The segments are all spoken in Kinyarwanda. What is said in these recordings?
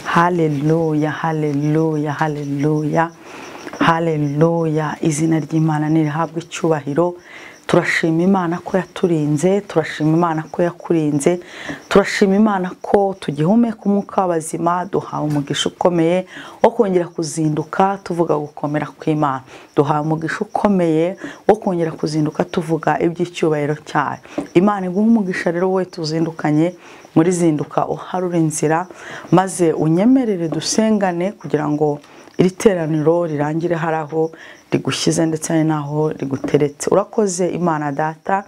haleluya haleluya haleluya haleluya izina ry'imana nirihabwe icyubahiro turashima imana ko yaturinze turashima imana ko yakurinze turashima imana ko tugihumeka umwuka w'abazima duhawe umugisha ukomeye wo kongera kuzinduka tuvuga gukomera kw'imana duhawe umugisha ukomeye wo kongera kuzinduka tuvuga iby'icyubahiro cyayo imana iguha umugisha rero we tuzindukanye muri zinduka uharura inzira maze unyemerere dusengane kugira ngo iri teraniro rirangire hari aho rigushyize ndetse hari n'aho riguteretse urakoze imana data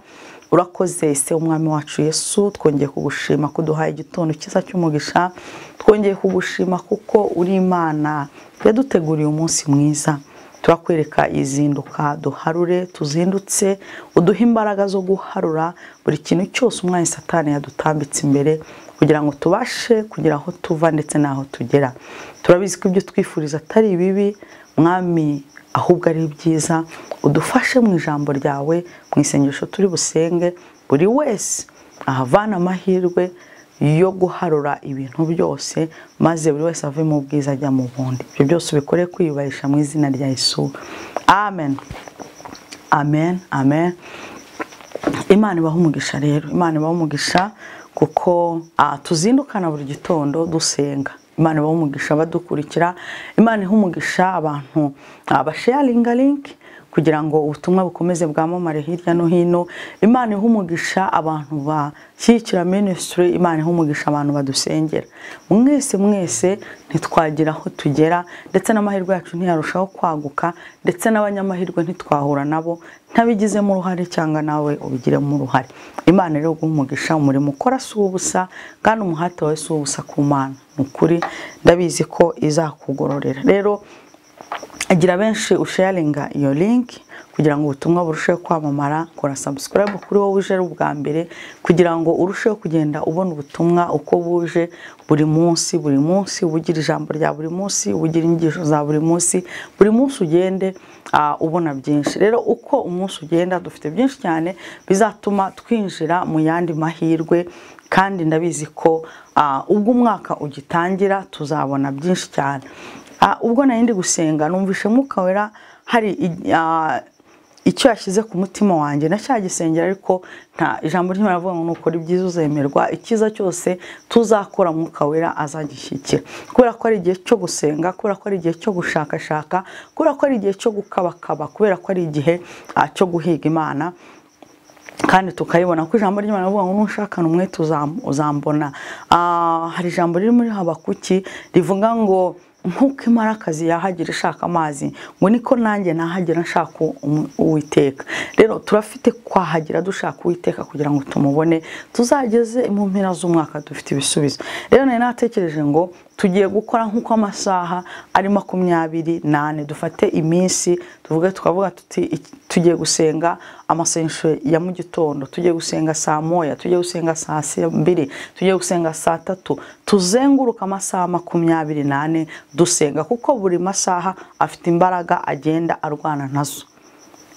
urakoze ise umwami wacu yesu twongeye kugushima kuduhaye igitondo cyiza cy'umugisha twongeye kugushima kuko uri imana yaduteguriye umunsi mwiza turakwereka izinduka duharure tuzindutse uduhe imbaraga zo guharura buri kintu cyose umwanya satani yadutambitse imbere kugira ngo tubashe kugira aho tuva ndetse n'aho tugera turabizi ko ibyo twifuriza atari ibibi mwami ahubwo ari byiza udufashe mu ijambo ryawe mu isengesho turi busenge buri wese ahavana amahirwe yo guharura ibintu byose maze buri wese ave mu bwiza ajya mu bundi ibyo byose ubikore kwiyubahisha mu izina rya Yesu amen amen amen imana ibaho umugisha rero imana ibaho umugisha kuko tuzindukana buri gitondo dusenga imana ibaha umugisha abadukurikira imana iha umugisha abantu abasheyaringa linki kugira ngo ubutumwa bukomeze bwamamare hirya no hino imana iha umugisha abantu bashyigikira minisitiri imana iha umugisha abantu badusengera mwese mwese ntitwagira aho tugera ndetse n'amahirwe yacu ntiyarushaho kwaguka ndetse n'abanyamahirwe ntitwahura nabo ntabigizemo uruhare cyangwa nawe ubigiremo uruhare imana rero guha umugisha umurimo ukora si ubusa kandi umuhate wawe si ubusa ku mana ni ukuri ndabizi ko izakugororera rero agira benshi usheyaringa iyo linki kugira ngo ubutumwa burusheho kwamamara kora sabusikarayibu kuri wowe uje ari ubwa mbere kugira ngo urusheho kugenda ubona ubutumwa uko buje buri munsi buri munsi ubugira ijambo rya buri munsi ubugira inyigisho za buri munsi buri munsi ugende ubona byinshi rero uko umunsi ugenda dufite byinshi cyane bizatuma twinjira mu yandi mahirwe kandi ndabizi ko ubwo umwaka ugitangira tuzabona byinshi cyane ubwo nari ndi gusenga numvishe umwuka wera hari icyo yashyize ku mutima wanjye na cyagisengera ariko nta ijambo ry'imana avuga ngo nukora ibyiza uzemerwa icyiza cyose tuzakora umwuka wera azagishyikira kubera ko ari igihe cyo gusenga kubera ko ari igihe cyo gushakashaka kubera ko ari igihe cyo gukabakaba kubera ko ari igihe cyo guhiga imana kandi tukayibona ko ijambo ry'imana rivuga ngo nushakane umwete uzambona hari ijambo riri muri habakuki rivuga ngo nk'uko imara akazi yahagira ishaka amazi ngo niko nanjye nahagira nshaka uwiteka rero turafite kwahagira dushaka uwiteka kugira ngo tumubone tuzageze mu mpera z'umwaka dufite ibisubizo rero nari natekereje ngo tugiye gukora nk'uko amasaha ari makumyabiri n'ane dufate iminsi tuvuge tukavuga tuti tugiye gusenga amasengesho ya mu gitondo tugiye gusenga saa moya tugiye gusenga saa mbiri tugiye gusenga saa tatu tuzenguruka amasaha makumyabiri n'ane dusenga kuko buri masaha afite imbaraga agenda arwana nazo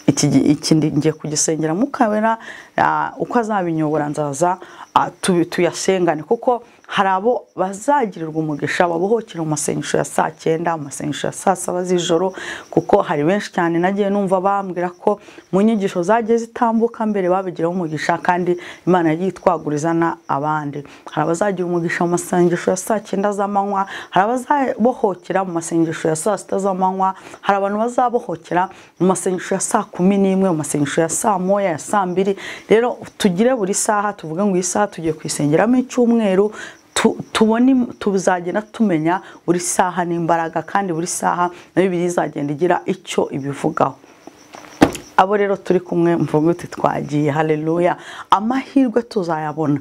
iki ngiye kugisengera mukabera uko azabinyobora nzaza tuyasengane kuko hari abo bazagirirwa umugisha babohokera mu masengesho ya saa cyenda mu masengesho ya saa saba z'ijoro kuko hari benshi cyane nagiye numva bambwira ko mu nyigisho zagiye zitambuka mbere babigiraho umugisha kandi imana yagiye itwagurizana abandi hari abazagira umugisha mu masengesho ya saa cyenda z'amanywa hari abazabohokera mu masengesho ya saa sita z'amanywa hari abantu bazabohokera mu masengesho ya saa kumi n'imwe mu masengesho ya saa moya ya saa mbiri rero tugire buri saha tuvuge ngo iyi saha tugiye kuyisengeramo icyumweru tubone tuzagenda tumenya buri saha n'imbaraga kandi buri saha na bibiri izagenda igira icyo ibivugaho abo rero turi kumwe mvuga uti twagiye hareruya amahirwe tuzayabona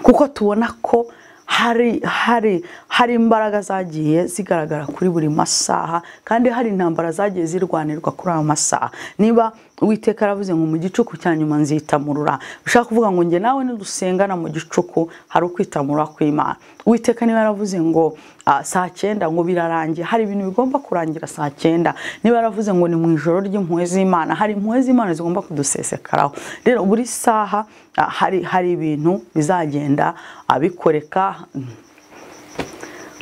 kuko tubona ko hari hari hari imbaraga zagiye zigaragara kuri buri masaha kandi hari intambara zagiye zirwanirwa kuri ayo masaha niba uwiteka yaravuze ngo mu gicuku cya nyuma nzitamurura ushaka kuvuga ngo njye nawe nidusengana mu gicuku hari ukwitamura kw'imana uwiteka niba yaravuze ngo saa cyenda ngo birarangiye hari ibintu bigomba kurangira saa cyenda niba yaravuze ngo ni mu ijoro ry'impuhwe z'imana hari impuhwe z'imana zigomba kudusesekaraho rero buri saha hari hari ibintu bizagenda abikoreka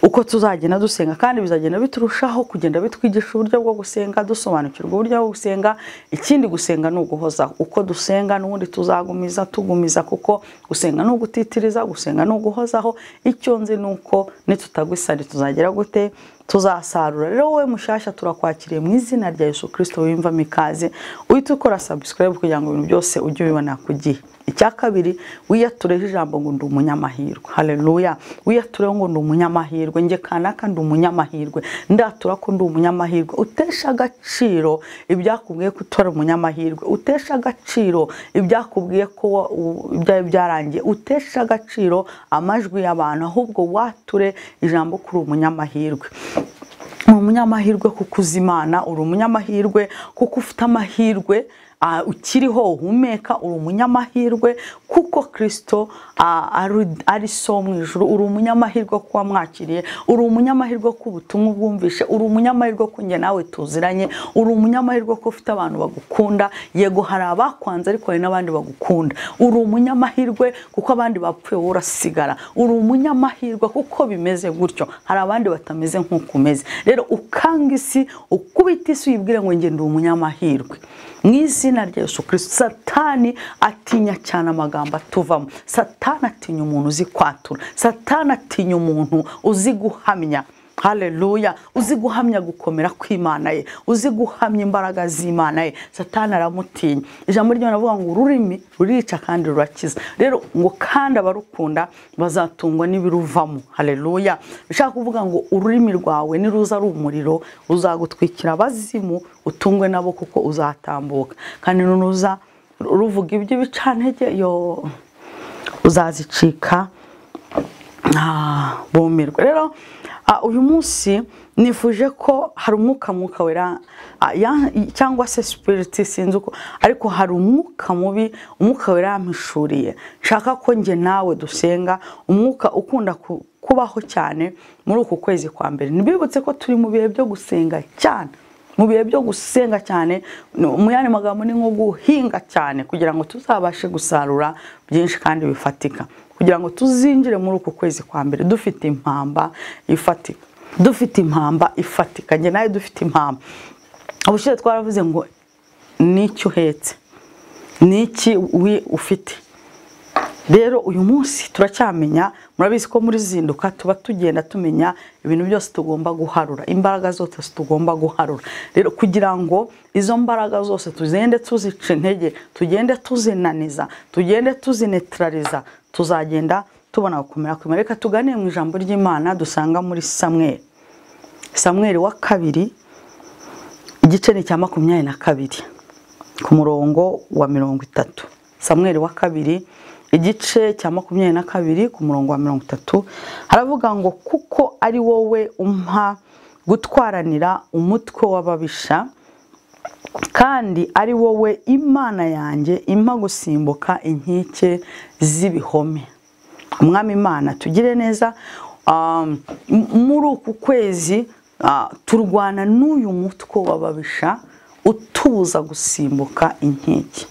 uko tuzagenda dusenga kandi bizagenda biturushaho kugenda bitwigisha uburyo bwo gusenga dusobanukirwa uburyo bwo gusenga ikindi gusenga ni uguhozaho uko dusenga n'ubundi tuzagumiza tugumiza kuko gusenga ni ugutitiriza gusenga ni uguhozaho icyo nzi ni uko nitutagwisari tuzagera gute tuzasarura rero wowe mushyashya turakwakiriye mu izina rya Yesu kirisito wiyumvamo ikaze uhita ukora sabusikarayibu kugira ngo ibintu byose ujye ubibona ku gihe icya kabiri wiyatureho ijambo ngo ndi umunyamahirwe hareruya wiyatureho ngo ndi umunyamahirwe njye kanaka ndi umunyamahirwe ndatura ko ndi umunyamahirwe utesha agaciro ibyakubwiye ko utari umunyamahirwe utesha agaciro ibyakubwiye ko wo- u- ibyari byarangiye utesha agaciro amajwi y'abantu ahubwo wature ijambo ko uri umunyamahirwe ni umunyamahirwe kuko uzi imana uri umunyamahirwe kuko ufite amahirwe ah, ukiriho uhumeka uri umunyamahirwe kuko kirisito ah, ari- ari so mu ijuru uri umunyamahirwe kuba mwakiriye uri umunyamahirwe ko ubutumwa ubwumvishe uri umunyamahirwe ko njye nawe tuziranye uri umunyamahirwe ko ufite abantu bagukunda yego hari abakwanze ariko hari n'abandi bagukunda uri umunyamahirwe kuko abandi bapfuye wowe urasigara uri umunyamahirwe kuko bimeze gutyo hari abandi batameze nk'uko umeze rero ukanga isi ukubita isi uyibwire ngo njye ndi umunyamahirwe mu izina rya Yesu kirisito satani atinya cyane amagambo atuvamo satani atinya umuntu uzi kwatura satani atinya umuntu uzi guhamya haleluya uzi guhamya gukomera kw'imana ye uzi guhamya imbaraga z'imana ye satani aramutinya ijambo ry'imana avuga ngo ururimi rurica kandi rurakiza rero ngo kandi abarukunda bazatungwa n'ibiruvamo haleluya bishaka kuvuga ngo ururimi rwawe niruza ari umuriro uzagutwikira abazimu utungwe nabo kuko uzatambuka kandi nuruza ruvuga iby'ibicantege yo uzazicika Ah, bumirwa rero ah, uyu munsi nifuje ko hari umwuka mwuka wera ah, ya- cyangwa se sipiriti sinzi uko ariko hari umwuka mubi umwuka wera yampishuriye nshaka ko njye nawe dusenga umwuka ukunda ku- kubaho cyane muri uku kwezi kwa mbere ntibibutse ko turi mu bihe byo gusenga cyane mu bihe byo gusenga cyane no- mu yandi magambo ni nko guhinga cyane kugira ngo tuzabashe gusarura byinshi kandi bifatika kugira ngo tuzinjire muri uku kwezi kwa mbere dufite impamba ifatika dufite impamba ifatika njye nawe dufite impamba ubushize twaravuze ngo n'icyo uhetse n'iki wi- ufite rero uyu munsi turacyamenya murabizi ko muri zinduka tuba tugenda tumenya ibintu byose tugomba guharura imbaraga zose tugomba guharura rero kugira ngo izo mbaraga zose tugende tuzica intege tugende tuzinaniza tugende tuzinetraliza tuzagenda tubona gukomera kw'imana reka tuganire mu ijambo ry'imana dusanga muri samweri samweri wa kabiri igice ni icya makumyabiri na kabiri ku murongo wa mirongo itatu samweri wa kabiri igice cya makumyabiri na kabiri ku murongo wa mirongo itatu haravuga ngo kuko ari wowe umpa gutwaranira umutwe w'ababisha kandi ari wowe imana yanjye impa gusimbuka inkike z'ibihome umwami imana tugire neza um, m- muri uku kwezi ah, turwana n'uyu mutwe w'ababisha utubuza gusimbuka inkike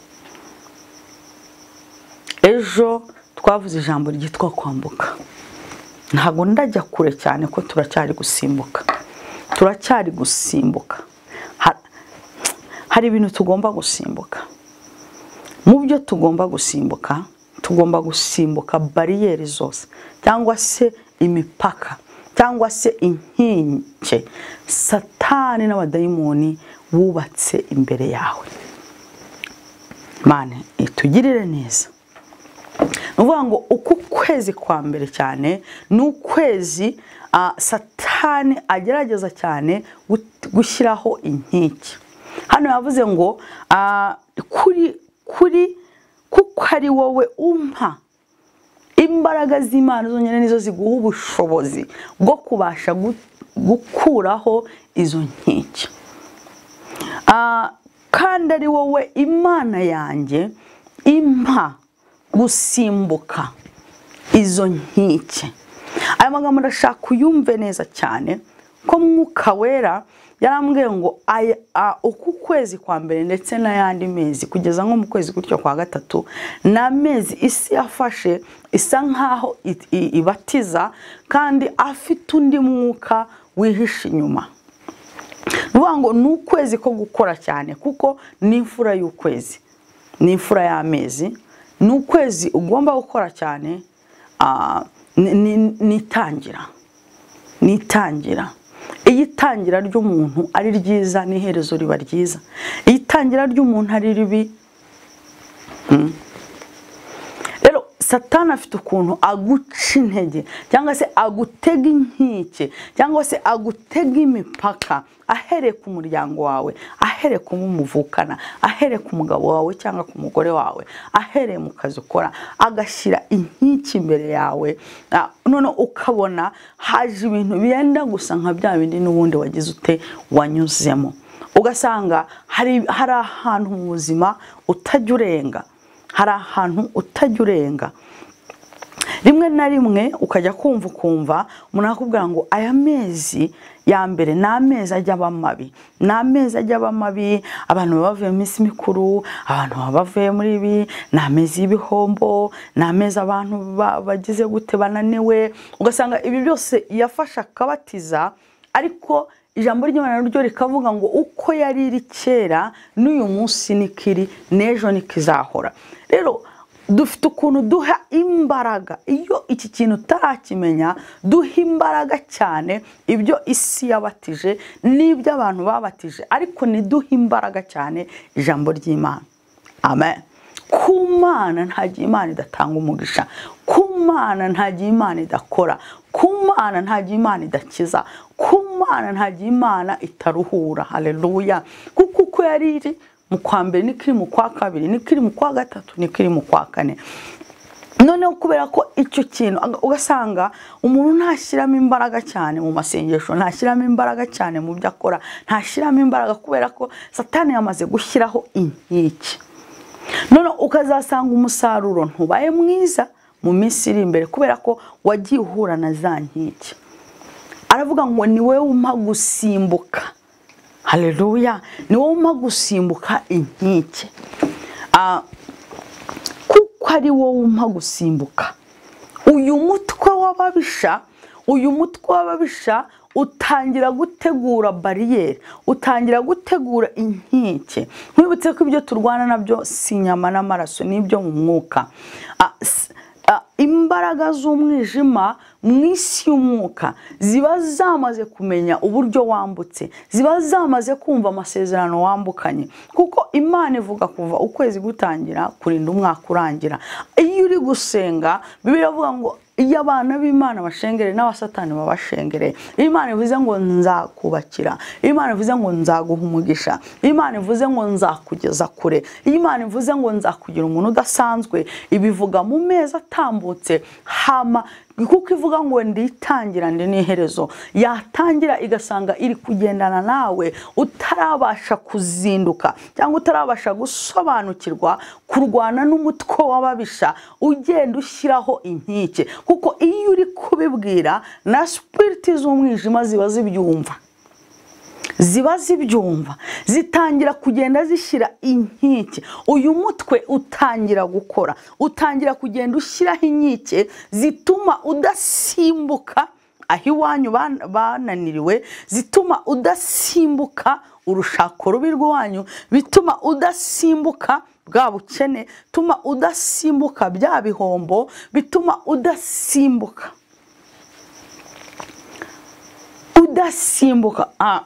ejo twavuze ijambo ryitwa kwambuka ntabwo ndajya kure cyane ko turacyari gusimbuka turacyari gusimbuka Ha- hari ibintu tugomba gusimbuka mu byo tugomba gusimbuka tugomba gusimbuka bariyeri zose cyangwa se imipaka cyangwa se inkinke satani n'abadayimoni wubatse imbere yawe mane itugirire neza ni ukuvuga ngo uku kwezi kwa mbere cyane ni ukwezi ah, satani agerageza cyane gut- gushyiraho inkike hano yavuze ngo ah, kuri kuri kuko ari wowe umpa imbaraga z'imana zonyine nizo ziguha ubushobozi bwo kubasha gu- gukuraho izo nkike Ah, kandi ari wowe imana yanjye impa gusimbuka izo nkike aya magambo ndashaka uyumve neza cyane ko mwuka wera yarambwiye ngo aya- a- uku kwezi kwa mbere ndetse n'ayandi mezi kugeza nko mu kwezi gutyo kwa gatatu ni amezi isi yafashe isa nk'aho it- i- ibatiza kandi afite undi mwuka wihishe inyuma ni ukuvuga ngo ni ukwezi ko gukora cyane kuko ni imfura y'ukwezi ni imfura y'amezi ni ukwezi ugomba gukora cyane ah, ni- ni- ni itangira ni itangira iyo itangira ry'umuntu ari ryiza n'iherezo riba ryiza iyo itangira ry'umuntu ari ribi Mm. rero satani afite ukuntu aguca intege cyangwa se agutega inkike cyangwa se agutega imipaka ahereye ku muryango wawe ahereye ku bo muvukana ahereye ku mugabo wawe cyangwa ku mugore wawe ahereye mu kazi ukora agashyira inkike imbere yawe Ah, none ukabona haje ibintu byenda gusa nka bya bindi n'ubundi wagize ute wanyuzemo ugasanga hari hari ahantu mu buzima utajya urenga hari ahantu utajya urenga rimwe na rimwe ukajya kumva ukumva umuntu akakubwira ngo aya mezi ya mbere ni amezi ajya aba mabi ni amezi ajya aba mabi abantu baba bavuye mu minsi mikuru abantu baba bavuye muri ibi ni amezi y'ibihombo ni amezi abantu ba- bagize gute bananiwe ugasanga ibi byose yafashe akabatiza ariko ijambo ry'imana ryo rikavuga ngo uko yari iri kera n'uyu munsi niko iri n'ejo niko izahora rero dufite ukuntu duha imbaraga iyo iki kintu utarakimenya duha imbaraga cyane ibyo isi yabatije n'ibyo abantu babatije ariko ntiduhe imbaraga cyane ijambo ry'imana amen ku mana ntagiye imana idatanga umugisha ku mana ntagiye imana idakora ku mana ntagiye imana idakiza ku mana ntagiye imana itaruhura haleluya kuko uko yari iri mu kwa mbere niko iri mu kwa kabiri niko iri mu kwa gatatu niko iri mu kwa kane noneho kubera ko icyo kintu aga- ugasanga umuntu ntashyiramo imbaraga cyane mu masengesho ntashyiramo imbaraga cyane mu byo akora ntashyiramo imbaraga kubera ko satani yamaze gushyiraho inkike none ukazasanga umusaruro ntubaye mwiza mu minsi iri imbere kubera ko wagiye uhura na za nkike aravuga ngo ni wowe umpa gusimbuka haleluya ni wowe umpa gusimbuka inkike Ah, kuko ari wowe umpa gusimbuka uyu mutwe w'ababisha uyu mutwe w'ababisha utangira gutegura bariyeri utangira gutegura inkike nkwibutse ko ibyo turwana nabyo si inyama n'amaraso n'ibyo mu mwuka Ah, s- ah, imbaraga z'umwijima mu isi y'umwuka ziba zamaze kumenya uburyo wambutse ziba zamaze kumva amasezerano wambukanye kuko imana ivuga kuva ukwezi gutangira kurinda umwaka urangira iyo uri gusenga bibiliya ivuga ngo iyo abana b'imana bashengere n'abasatani babashengere iyo imana ivuze ngo nzakubakira iyo imana ivuze ngo nzaguha umugisha iyo imana ivuze ngo nzakugeza kure iyo imana ivuze ngo nzakugira umuntu udasanzwe ibivuga mu mezi atambutse hama kuko ivuga ngo nditangira ndi n'iherezo yatangira igasanga iri kugendana nawe utarabasha kuzinduka cyangwa utarabasha gusobanukirwa kurwana n'umutwe w'ababisha ugenda ushyiraho inkike kuko iyo uri kubibwira na sipiriti z'umwijima ziba zibyumva ziba zibyumva zitangira kugenda zishyira inkike uyu mutwe utangira gukora utangira kugenda ushyiraho inkike zituma udasimbuka aho iwanyu ban- bananiriwe zituma udasimbuka urushako rubi rw'iwanyu bituma udasimbuka bwa bukene bituma udasimbuka bya bihombo bituma udasimbuka udasimbuka ah.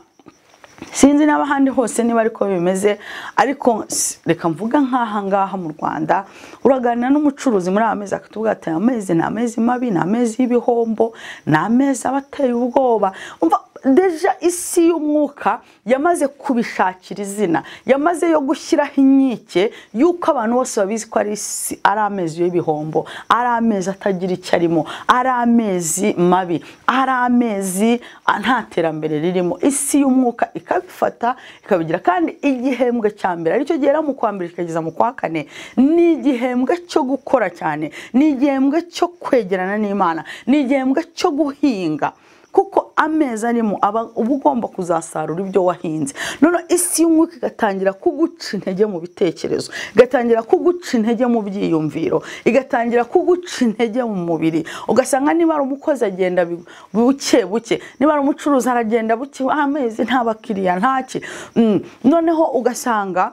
sinzi n'abahandi hose niba ariko bimeze ariko s- reka mvuga nk'aha ngaha mu rwanda uraganira n'umucuruzi muri aya mezi akatubwira ati aya mezi ni amezi mabi ni amezi y'ibihombo ni amezi aba ateye ubwoba umva deja isi y'umwuka yamaze kubishakira izina yamaze yo gushyiraho inkike y'uko abantu bose babizi ko ari isi ari amezi y'ibihombo ari amezi atagira icyo arimo ari amezi mabi ari amezi ah, nta terambere ririmo isi y'umwuka ikabifata ikabigira kandi igihembwe cya mbere aricyo gihera mu kwa mbere kikageza mu kwa kane ni igihembwe cyo gukora cyane ni igihembwe cyo kwegerana n'imana ni igihembwe cyo guhinga kuko amezi arimo aba uba ugomba kuzasarura ibyo wahinze noneho isi y'umwuka igatangira kuguca intege mu bitekerezo igatangira kuguca intege mu byiyumviro igatangira kuguca intege mu mubiri ugasanga niba ari umukozi agenda bi- buke buke niba ari umucuruzi aragenda buke amezi nta bakiriya ntaki Mm, noneho ugasanga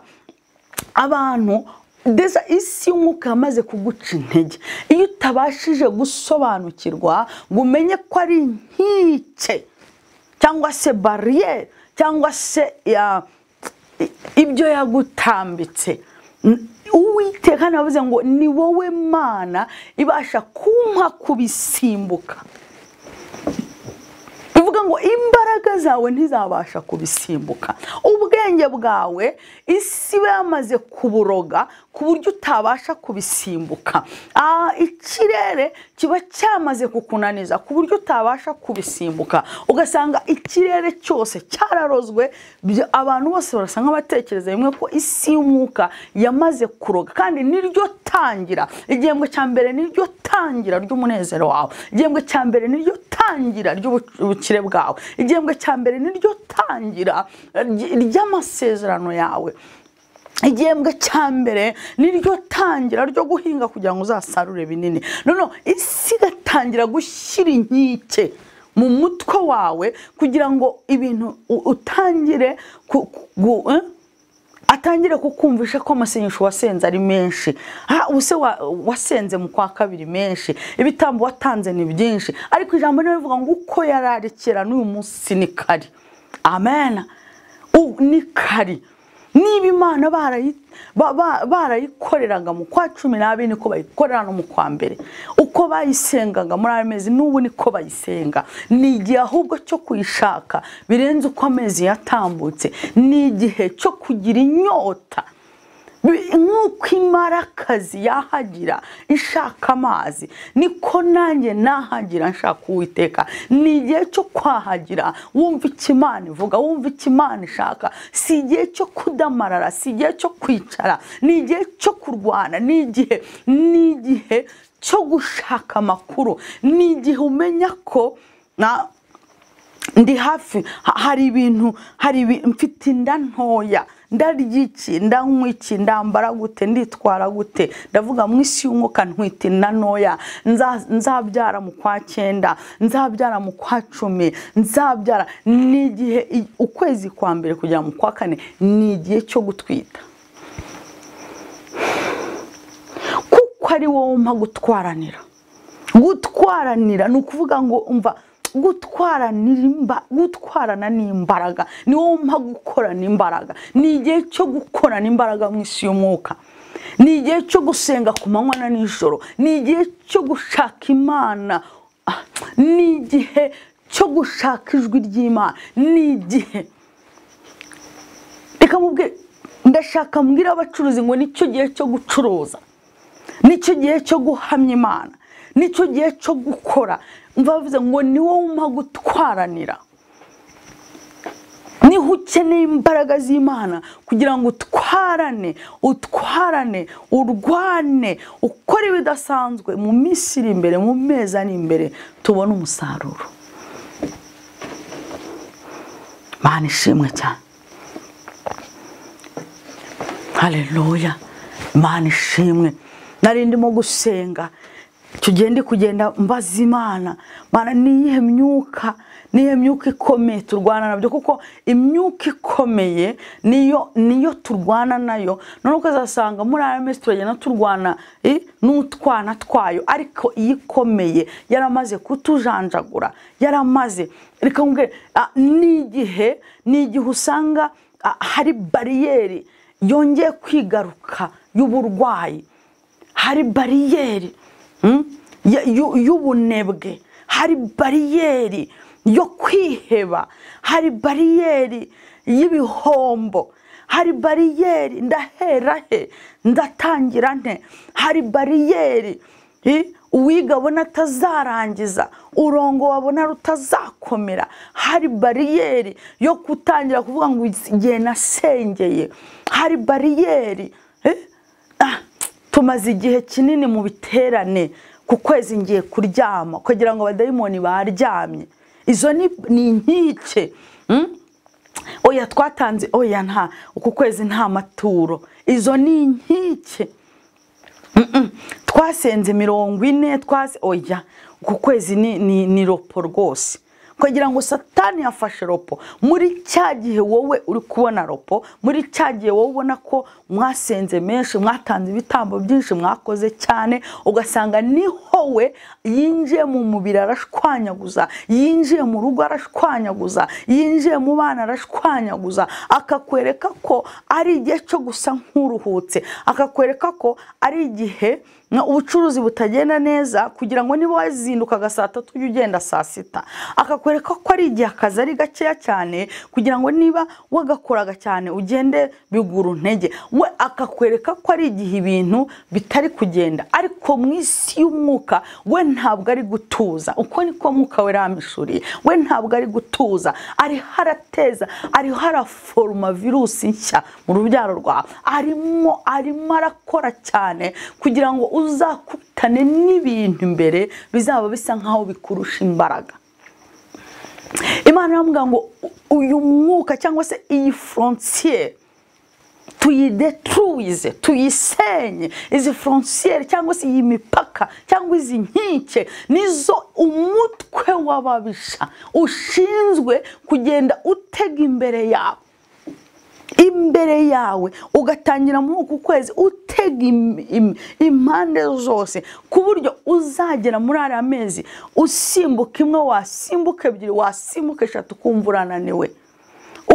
abantu ndetse isi y'umwuka yamaze kuguca intege iyo utabashije gusobanukirwa ngo umenye ko ari inkike cyangwa se bariyeri cyangwa se ya- ibyo yagutambitse N- uwiteka navuze ngo ni wowe mana ibasha kumpa kubisimbuka bivuga ngo imbaraga zawe ntizabasha kubisimbuka ubwenge bwawe isi iba yamaze kuburoga ku buryo utabasha kubisimbuka Ah, ikirere kiba cyamaze kukunaniza ku buryo utabasha kubisimbuka ugasanga ikirere cyose cyararozwe bya- abantu bose barasa nk'abatekereza rimwe ko isi y'umwuka yamaze kuroga kandi niryo tangira igihembwe cya mbere niryo tangira ry'umunezero wawe igihembwe cya mbere niryo tangira ry'ubukire bwawe igihembwe cya mbere niryo tangira eh, ry- ry'amasezerano yawe igihembwe cya mbere niryo tangira ryo guhinga kugira ngo uzasarure binini noneho isi igatangira gushyira inkike mu mutwe wawe kugira ngo ibintu u- utangire ku- ku- gu- eh? atangire kukumvisha ko amasenyesho wasenze ari menshi Ah, ubuse wa- wasenze mu kwa kabiri menshi ibitambo watanze ni byinshi ariko ijambo niyo rivuga ngo uko yararikira n'uyu munsi ni kari amen U- ni kari niba imana barayi- ba- ba- barayikoreraga mu kwa cumi n'abiri niko bayikorera no mu kwa mbere uko bayisengaga muri ayo mezi n'ubu niko bayisenga ni igihe ahubwo cyo kuyishaka birenze uko amezi yatambutse ni igihe cyo kugira inyota Bi- nk'uko imarakazi yahagira ishaka amazi niko nanjye nahagira nshaka uwiteka ni igihe cyo kwahagira wumva icyo imana ivuga wumva icyo imana ishaka si igihe cyo kudamarara si igihe cyo kwicara ni igihe cyo kurwana ni igihe ni igihe cyo gushaka amakuru ni igihe umenya ko na ndi hafi ha- hari ibintu hari ibi- mfite inda ntoya ndarya iki ndanywa iki ndambara gute nditwara gute ndavuga mu isi y'umwuka ntwite inda ntoya nza- nzabyara mu kwa cyenda nzabyara mu kwa cumi nzabyara ni igihe i- ukwezi kwa mbere kugera mu kwa kane ni igihe cyo gutwita kuko ari wowe umpa gutwaranira gutwaranira ni ukuvuga ngo umva gutwaranira imba- gutwarana ni imbaraga ni wowe umpa gukorana imbaraga ni igihe cyo gukorana imbaraga mu isi y'umwuka ni igihe cyo gusenga ku manywa na nijoro ni igihe cyo gushaka imana Ah, ni igihe cyo gushaka ijwi ry'imana ni igihe reka mubwire ndashaka mbwira abacuruzi ngo nicyo gihe cyo gucuruza nicyo gihe cyo guhamya imana nicyo gihe cyo gukora mva bavuze ngo ni wowe umpa gutwaranira niho ukeneye imbaraga z'imana kugira ngo utwarane utwarane urwane ukore ibidasanzwe mu minsi iri imbere mu mezi ari imbere tubone umusaruro mana ishimwe cyane haleluya imana ishimwe nari ndimo gusenga icyo gihe ndi kugenda mbaza imana mana niyihe myuka niyihe myuka ikomeye turwana nabyo kuko imyuka ikomeye niyo niyo turwana nayo none ukazasanga muri ayo mezi turagenda turwana eh, n'utwana twayo ariko iyo ikomeye yaramaze kutujanjagura yaramaze reka nkubwire ah, ni igihe ni igihe usanga ah, hari bariyeri yongeye kwigaruka y'uburwayi hari bariyeri mm, ya- y'u- y'ubunebwe hari bariyeri yo kwiheba hari bariyeri y'ibihombo hari bariyeri ndahera he ndatangira nte hari bariyeri i, uwiga abona atazarangiza urongo wabona rutazakomera hari bariyeri yo gutangira kuvuga ngo igihe nasengeye hari bariyeri eh? Ah, tumaze igihe kinini mu biterane ku kwezi ngiye kuryama kugira ngo abadayimoni baryamye izo ni ni inkike Mm? oya twatanze oya nta uku kwezi nta maturo izo ni inkike Mm-mm. twasenze mirongo ine twase oya uku kwezi ni, ni, ni ropo rwose kugira ngo satani yafashe ropo muri cya gihe wowe uri kubona ropo muri cya gihe wowe ubona ko mwasenze menshi mwatanze ibitambo byinshi mwakoze cyane ugasanga niho we yinjiye mu mubiri arashwanyaguza yinjiye mu rugo arashwanyaguza yinjiye mu bana arashwanyaguza akakwereka ko ari igihe cyo gusa nk'uruhutse akakwereka ko ari igihe na ubucuruzi butagenda neza kugira ngo niba wazindukaga saa tatu ujye ugenda saa sita akakwereka ko ari igihe akazi ari gakeya cyane kugira ngo niba wagakoraga cyane ugende bigura intege we akakwereka ko ari igihe ibintu bitari kugenda ariko mu isi y'umwuka we ntabwo ari gutuza uko niko mwuka we ramishuriye we ntabwo ari gutuza ariho arateza ariho araforoma virusi nshya mu rubyaro rwawe arimo arimo arakora cyane kugira ngo uzakutane n'ibintu imbere bizaba bisa nk'aho bikurusha imbaraga imana iramubwira ngo uyu mwuka cyangwa se iyi forontiye tuyidetruwize tuyisenye izi forontiyeri cyangwa se iyi mipaka cyangwa izi nkike nizo umutwe w'ababisha ushinzwe kugenda utega imbere yawe imbere yawe ugatangira muri uku kwezi utega im- im- impande zose ku buryo uzagera muri ariya mezi usimbuka imwe wasimbuka ebyiri wasimbuka eshatu ukumva urananiwe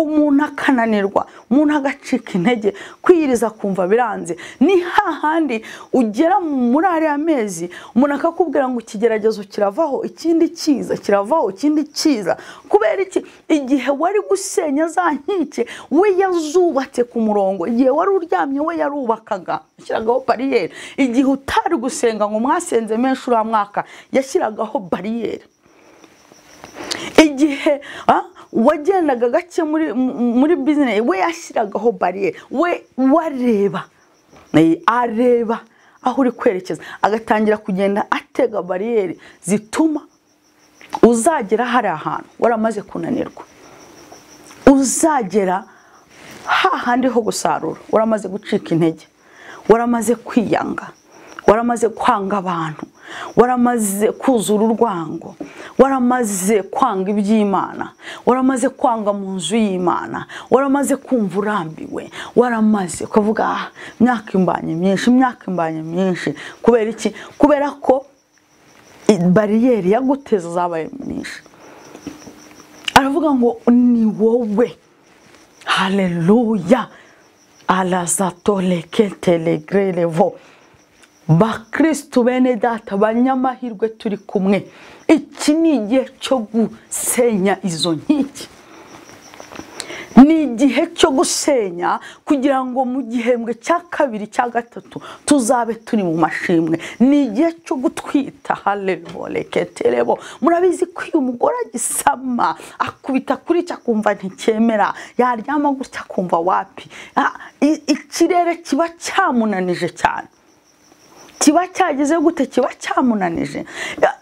umuntu akananirwa umuntu agacika intege kwiyiriza kumva biranze ni hahandi ugera muri ariya mezi umuntu akakubwira ngo ikigeragezo kiravaho ikindi kiza kiravaho ikindi kiza kubera iki igihe wari gusenya za nkike we yazubatse ku murongo igihe wari uryamye we yarubakaga yashyiragaho bariyeri igihe utari gusenga ngo mwasenze menshi uriya mwaka yashyiragaho bariyeri igihe ah, wagendaga gake muri mu- muri bizinesi we yashyiragaho bariyeri we wareba Eh, areba aho uri kwerekeza agatangira kugenda atega bariyeri zituma uzagera hari ahantu waramaze kunanirwa uzagera hahandi ho gusarura waramaze gucika intege waramaze kwiyanga waramaze kwanga abantu waramaze kuzura urwango waramaze kwanga iby'imana waramaze kwanga mu nzu y'imana waramaze kumva urambiwe waramaze ukavuga "Ah, imyaka imbanye myinshi imyaka imbanye myinshi kubera iki kubera ko i- bariyeri yaguteza zabaye myinshi aravuga ngo ni wowe haleluya alazatoleketelegrerevo bakristu bene data banyamahirwe turi kumwe iki ni igihe cyo gusenya izo nkiki ni igihe cyo gusenya kugira ngo mu gihembwe cya kabiri cya gatatu tuzabe turi mu mashimwe ni igihe cyo gutwita haleluya murabizi ko iyo umugore agisama akubita kuri cyo akumva nticyemera yaryama gutya akumva wapi Ah, i- ikirere kiba cyamunanije cyane kiba cyageze gute kiba cyamunanije A-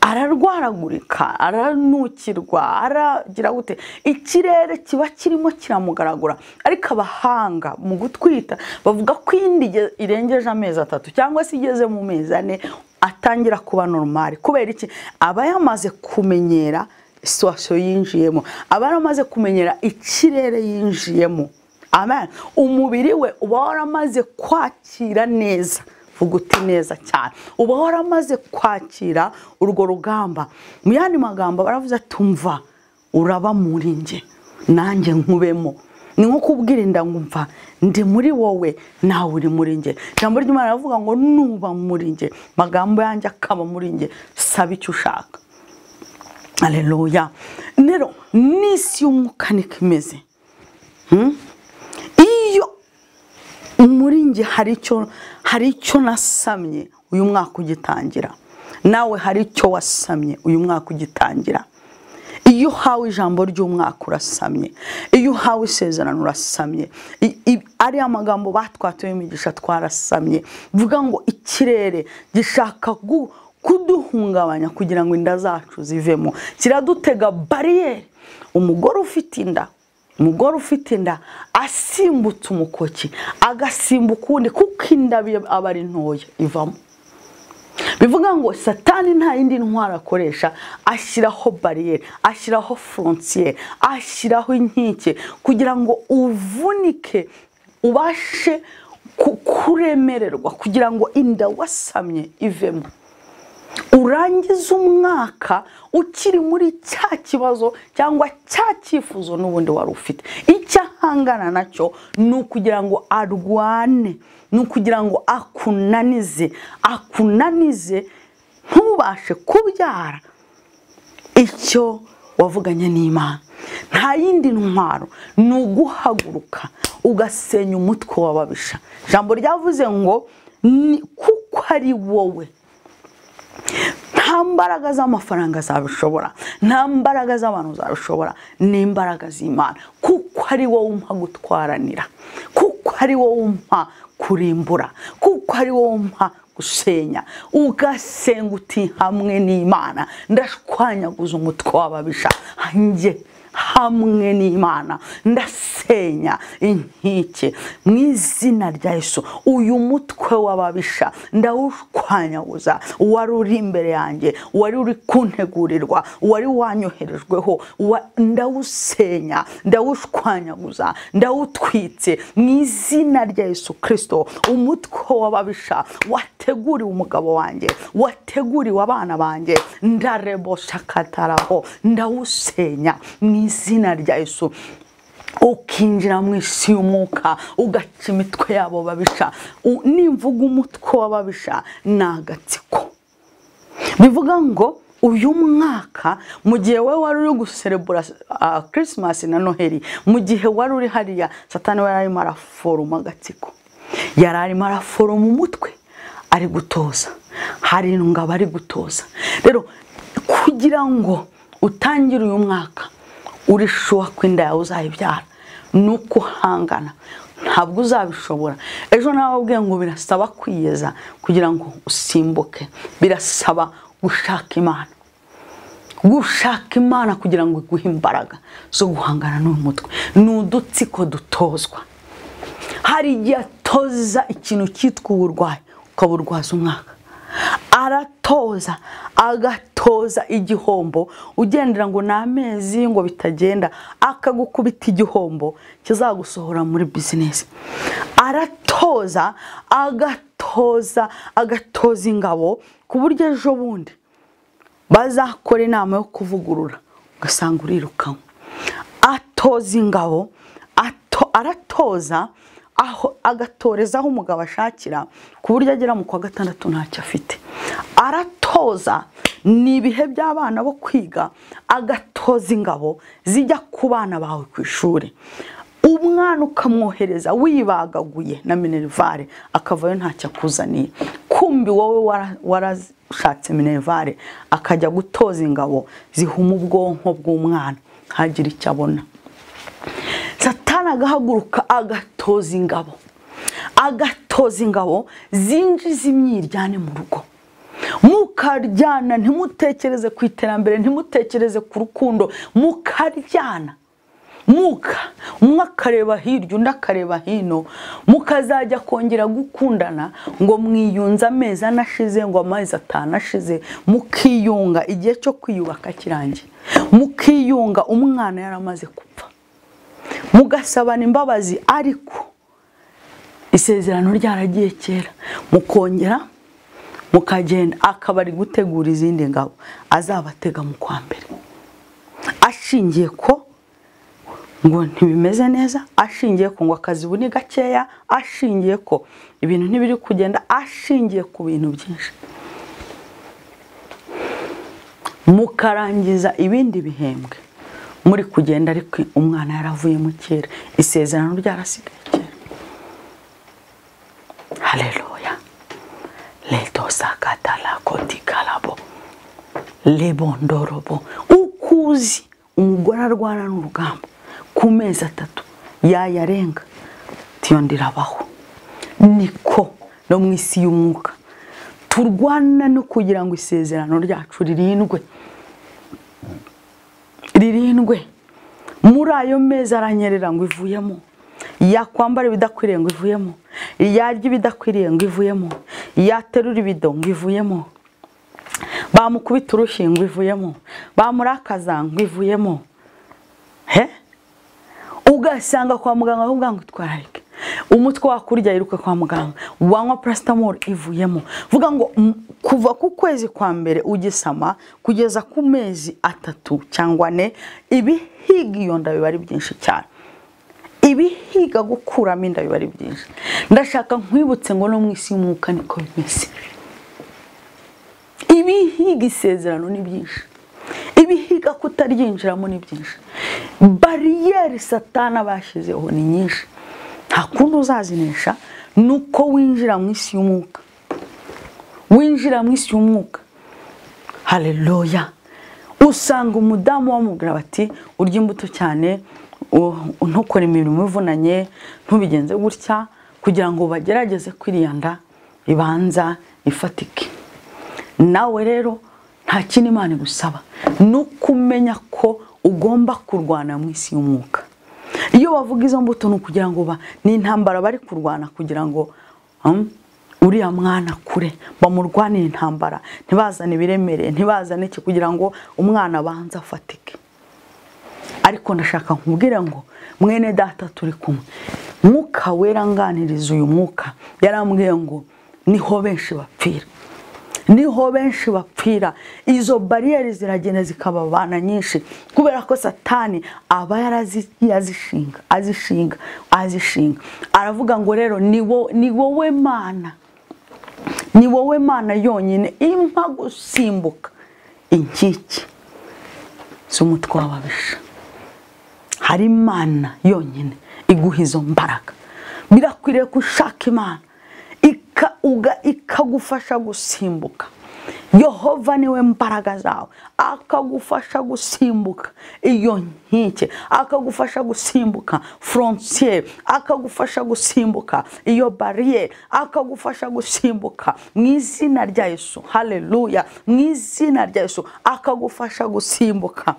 ararwaragurika aranukirwa aragira gute ikirere kiba kirimo kiramugaragura ariko abahanga mu gutwita bavuga ko iyindi ige- irengeje amezi atatu cyangwa se igeze mu mezi ane atangira kuba normal kubera iki aba yamaze kumenyera situwasiyo yinjiyemo aba yaramaze kumenyera ikirere yinjiyemo amen umubiri we uba waramaze kwakira neza vuga uti neza cyane uba waramaze kwakira urwo rugamba mu yandi magambo baravuze ati umva uraba muri njye nanjye nkubemo ni nko kubwira inda ngo umva ndi muri wowe nawe uri muri njye ijambo ry'imana riravuga ngo nuba muri njye magambo yanjye akaba muri njye saba icyo ushaka aleluya rero n'isi y'umwuka niko imeze Hmm? iyo muri njye hari icyo hari icyo nasamye uyu mwaka ugitangira nawe hari icyo wasamye uyu mwaka ugitangira iyo uhawe ijambo ry'umwaka urasamye iyo uhawe isezerano urasamye I- i- ariya magambo batwatuye imigisha twarasamye bivuga ngo ikirere gishaka gu- kuduhungabanya kugira ngo inda zacu zivemo kiradutega bariyeri umugore ufite inda umugore ufite inda asimbutse umukoki agasimbuka ukundi kuko inda aba ari ntoya ivamo bivuga ngo satani nta yindi ntwaro akoresha ashyiraho bariyeri ashyiraho forontiyeri ashyiraho inkike kugira ngo uvunike ubashe ku- kuremererwa kugira ngo inda wasamye ivemo urangize umwaka ukiri muri cya kibazo cyangwa cya cyifuzo n'ubundi wari ufite icyo ahangana nacyo ni ukugira ngo arwane ni ukugira ngo akunanize akunanize ntubashe kubyara icyo wavuganye n'imana nta yindi ntwaro ni uguhaguruka ugasenya umutwe w'ababisha ijambo ryavuze ngo ni kuko ari wowe nta mbaraga z'amafaranga zabishobora nta mbaraga z'abantu zabishobora ni imbaraga z'imana kuko ari wowe umpa gutwaranira kuko ari wowe umpa kurimbura kuko ari wowe umpa gusenya ugasenga uti hamwe n'imana ndashwanyaguza umutwe w'ababisha njye hamwe n'imana ndasenya inkike mu izina rya yesu uyu mutwe w'ababisha ndawushwanyaguza wari uri imbere yanjye wari uri kuntegurirwa wari wanyoherejweho wa- ndawusenya ndawushwanyaguza ndawutwitse mu izina rya yesu kirisito umutwe w'ababisha wateguriwe umugabo wanjye wateguriwe abana banjye ndareboshakataraho ndawusenya mu izina rya yesu ukinjira mu isi y'umwuka ugaca imitwe yabo babisha U- nimvuga umutwe w'ababisha ni agatsiko bivuga ngo uyu mwaka mu gihe wowe wari uri guserebura ah, kirisimasi na noheli mu gihe wari uri hariya satani we yari arimo araforoma agatsiko yari arimo araforoma umutwe ari gutoza hari ingabo ari gutoza rero kugira ngo utangire uyu mwaka urishuha ko inda yawe uzayibyara ni uko uhangana ntabwo uzabishobora ejo nababwiye ngo birasaba kwiyeza kugira ngo usimbuke birasaba gushaka imana gushaka imana kugira ngo iguhe imbaraga zo guhangana n'uyu mutwe ni udutsiko dutozwa hari igihe atoza ikintu cyitwa uburwayi ukaburwaza umwaka aratoza agatoza igihombo ugendera ngo ni amezi ngo bitagenda akagukubita igihombo kizagusohora muri bizinesi aratoza agatoza agatoza ingabo ku buryo ejo bundi bazakora inama yo kuvugurura ugasanga urirukanwe atoza ingabo ato- aratoza aho agatoreza aho umugabo ashakira ku buryo agera mu kwa gatandatu ntacyo afite aratoza ni ibihe by'abana bo kwiga agatoza ingabo zijya ku bana bawe ku ishuri umwana ukamwohereza wibagaguye na minerivare akavayo ntacyo akuzaniye kumbi wowe wara- warashatse minerivare akajya gutoza ingabo zihuma ubwonko bw'umwana ntagire icyo abona satani agahaguruka agatoza ingabo agatoza ingabo zinjiza imyiryane mu rugo mukaryana ntimutekereze ku iterambere ntimutekereze ku rukundo mukaryana muka umwe akareba hirya undi akareba hino mukazajya kongera gukundana ngo mwiyunze amezi anashize ngo amezi atanu ashize mukiyunga igihe cyo kwiyubaka kirangiye mukiyunga umwana yaramaze gupfa mugasabana imbabazi ariko isezerano ryaragiye kera mukongera mukagenda akaba ari gutegura izindi ngabo azabatega mu kwa mbere ashingiye ko ngo ntibimeze neza ashingiye ku ngo akazi ubu ni gakeya ashingiye ko ibintu ntibiri kugenda ashingiye ku bintu byinshi mukarangiza ibindi bihembwe muri kugenda ariko umwana yaravuyemo kera isezerano ryarasigaye kera haleluya letosakatalakotikalabo lebondorobo uko uzi umugore arwana n'urugamba ku mezi atatu yayarenga tiyo ndirabaho niko no mu isi y'umwuka turwana no kugira ngo isezerano ryacu ririndwe ririndwe muri ayo meza aranyerera ngo ivuyemo yakwambara ibidakwiriye ngo ivuyemo yarya ibidakwiriye ngo ivuyemo yaterura ibido ngo ivuyemo bamukubita urushyi ngo ivuyemo bamurakaza ngo ivuyemo he ugasanga kwa muganga ahubwo ngo itwararike umutwe wakurya yiruka kwa muganga wanywa parasitamoro ivuyemo vuga ngo mm, kuva ku kwezi kwa mbere ugisama kugeza ku mezi atatu cyangwa ane ibihiga iyo nda biba ari byinshi cyane ibihiga gukuramo inda biba ari byinshi ndashaka nkwibutse ngo no mu isi y'umwuka niko bimeze ibihiga isezerano ni byinshi ibihiga kutaryinjiramo ni byinshi bariyeri satana bashyizeho ni nyinshi nta kundi uzazinesha ni uko winjira mu isi y'umwuka winjira mu isi y'umwuka hareruya usanga umudamu bamubwira bati urya imbuto cyane u- ntukore imirimo ivunanye ntubigenze gutya kugira ngo bagerageze kwiriyanda ibanza ifatike nawe rero nta kindi imana igusaba ni uko umenya ko ugomba kurwana mu isi y'umwuka iyo bavuga izo mbuto ni ukugira ngo ba- ni intambara bari kurwana kugira ngo um, uriya mwana kure bamurwanire intambara ntibazane ibiremereye ntibazane iki kugira ngo umwana abanze afatike ariko ndashaka nkubwire ngo mwene data turi kumwe mwuka wera nganiriza uyu mwuka yarambwiye ngo niho benshi bapfira niho benshi bapfira izo bariyeri ziragenda zikababana nyinshi kubera ko satani aba yarazigiye azishinga azishinga azishinga aravuga ngo rero ni wo- ni wowe mana ni wowe mana yonyine impa gusimbuka inkike z'umutwe w'ababisha hari imana yonyine iguha izo mbaraga birakwiriye ko ushaka imana ika- uga- ikagufasha gusimbuka yehova niwe mbaraga zawe akagufasha gusimbuka iyo nkike akagufasha gusimbuka frontier akagufasha gusimbuka iyo bariyeri akagufasha gusimbuka mu izina rya yesu hareruya mu izina rya yesu akagufasha gusimbuka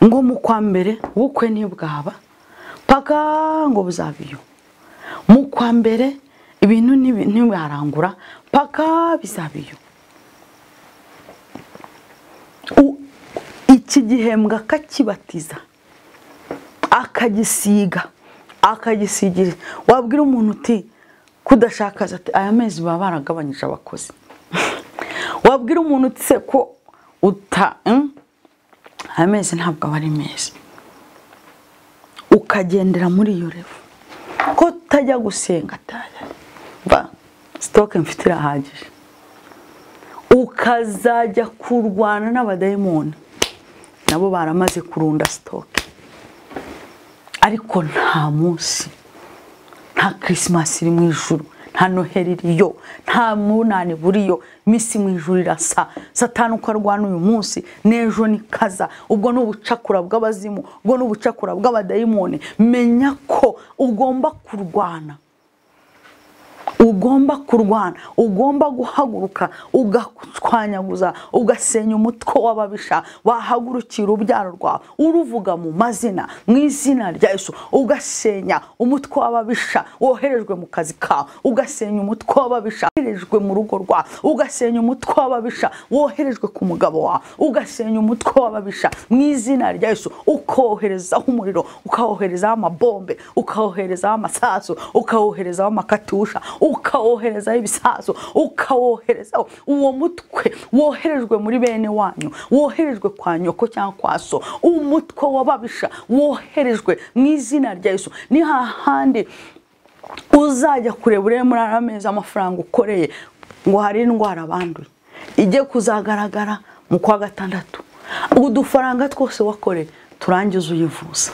ngo mu kwa mbere ubukwe ntibwaba paka ngo buzabiyo mu kwa mbere ibintu ntibi- ntibarangura paka bizabiyo U- iki gihembwe akakibatiza akagisiga akagisigira wabwira umuntu uti kudashakaza ati aya mezi baba baragabanyije abakozi wabwira umuntu uti se ko uta mm, aya mezi ntabwo aba ari meza ukagendera muri iyo revo ko utajya gusenga atajya va sitoke mfite irahagije ukazajya kurwana n'abadayimoni nabo baramaze kurunda sitoke ariko nta munsi nta kirisimasi iri mu ijuru nta noheli iriyo nta munani buriyo iminsi mu ijuru irasa satani uko arwana uyu munsi n'ejo ni kaza ubwo ni ubucakura bw'abazimu ubwo ni ubucakura bw'abadayimoni menya ko ugomba kurwana ugomba kurwana ugomba guhaguruka ugatwanyaguza ugasenya umutwe w'ababisha wahagurukira urubyaro rwawe uruvuga mu mazina mu izina rya yesu ugasenya umutwe w'ababisha woherejwe mu kazi kawe ugasenya umutwe w'ababisha woherejwe mu rugo rwawe ugasenya umutwe w'ababisha woherejwe ku mugabo wawe ugasenya umutwe w'ababisha mu izina rya yesu ukoherezaho umuriro ukawoherezaho amabombe ukawoherezaho amasasu ukawoherezaho amakatusha ukawoherezaho ibisasu ukawoherezaho uwo mutwe woherejwe muri bene wanyu woherejwe kwa nyoko cyangwa kwa so umutwe w'ababisha woherejwe mu izina rya yesu ni hahandi uzajya kureba urebe muri ariya meza amafaranga ukoreye ngo hari indwara banduye ijye kuzagaragara mu kwa gatandatu udufaranga twose wakoreye turangize uyivuza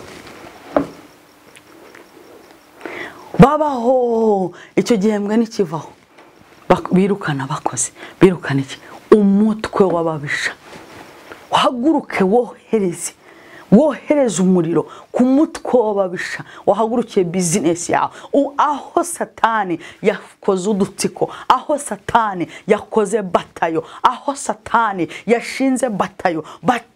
babaho icyo gihembwe ntikivaho Bak- birukana abakozi birukana iki umutwe w'ababisha uhaguruke wohereze wohereza umuriro kumutwobabisha wahagurukiye bizinesi yawe U- aho satani yakoze udutsiko aho satani yakoze batayo aho satani yashinze batayo batayo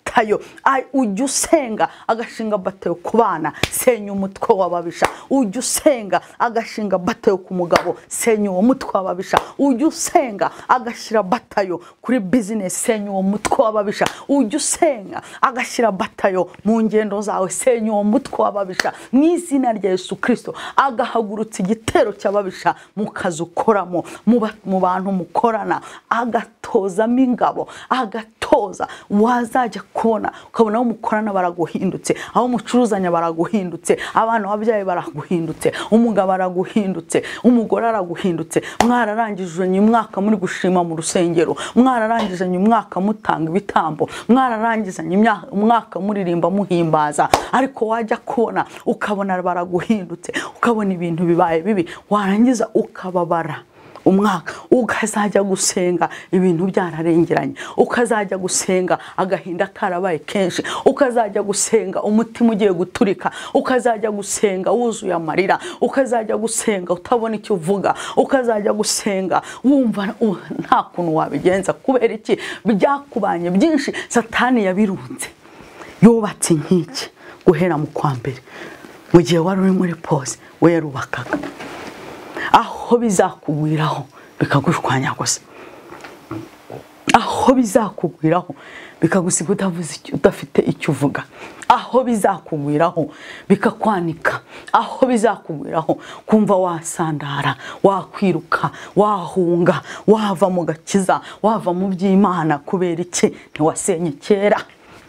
Ay, ujya usenga agashinga batayo ku bana senya umutwe w'ababisha ujya usenga agashinga batayo ku mugabo senya uwo mutwe w'ababisha ujya usenga agashyira batayo kuri bizinesi senya uwo mutwe w'ababisha ujya usenga agashyira batayo mu ngendo zawe senya uwo mutwe w'ababisha mu izina rya yesu kirisito agahagurutsa igitero cy'ababisha mu kazi ukoramo mu ba- mu bantu mukorana agatozamo ingabo agatoza wazajya kubona ukabona aho mukorana baraguhindutse aho mucuruzanya baraguhindutse abana wabyaye baraguhindutse umugabo araguhindutse umugore araguhindutse mwararangijanye umwaka muri gushima mu rusengero mwararangijanye umwaka mutanga ibitambo mwararangizanye imya- umwaka muririmba muhimbaza ariko wajya kubona ukabona baraguhindutse ukabona ibintu bibaye bibi warangiza ukababara umwaka ukazajya gusenga ibintu byararengeranye ukazajya gusenga agahinda karabaye kenshi ukazajya gusenga umutima ugiye guturika ukazajya gusenga wuzuye amarira ukazajya gusenga utabona icyo uvuga ukazajya gusenga wumva u- nta kuntu wabigenza kubera iki byakubanye byinshi satani yabirunze yubatse inkiki guhera mu kwa mbere mu gihe wari uri muri pose we yarubakaga aho bizakugwiraho bikagushwanya gusa aho bizakugwiraho bikagusiga utavuze icyo- udafite icyo uvuga aho bizakugwiraho bikakwanika aho bizakugwiraho kumva wasandara wakwiruka wahunga wava mu gakiza wava mu by'imana kubera iki ntiwasenye kera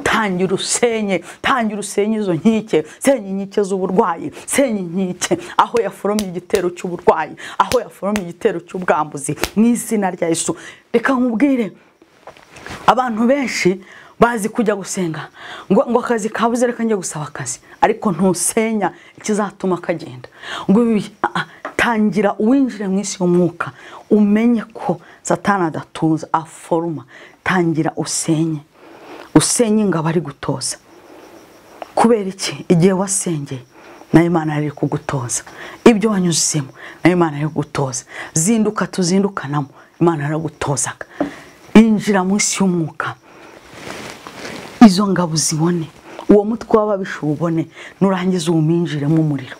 tangira usenye tangira usenye izo nkike senya inkike z'uburwayi senya inkike aho yaforomye igitero cy'uburwayi aho yaforomye igitero cy'ubwambuzi mu izina rya yesu reka nkubwire abantu benshi bazi kujya gusenga ngo, ngo akazi kabuze reka njye gusaba akazi ariko ntusenya ikizatuma kagenda ngo ibi- ah, ah, tangira uwinjire mu isi y'umwuka umenye ko satani adatuza aforoma tangira usenye usenye ingabo ari gutoza kubera iki igihe wasengeye nayo imana yari iri kugutoza ibyo wanyuzemo nayo imana yari kugutoza zinduka tuzindukanamo imana yaragutozaga injira mu isi y'umwuka izo ngabo uzibone uwo mutwe w'ababisha uwubone nurangiza uwuminjiremo umuriro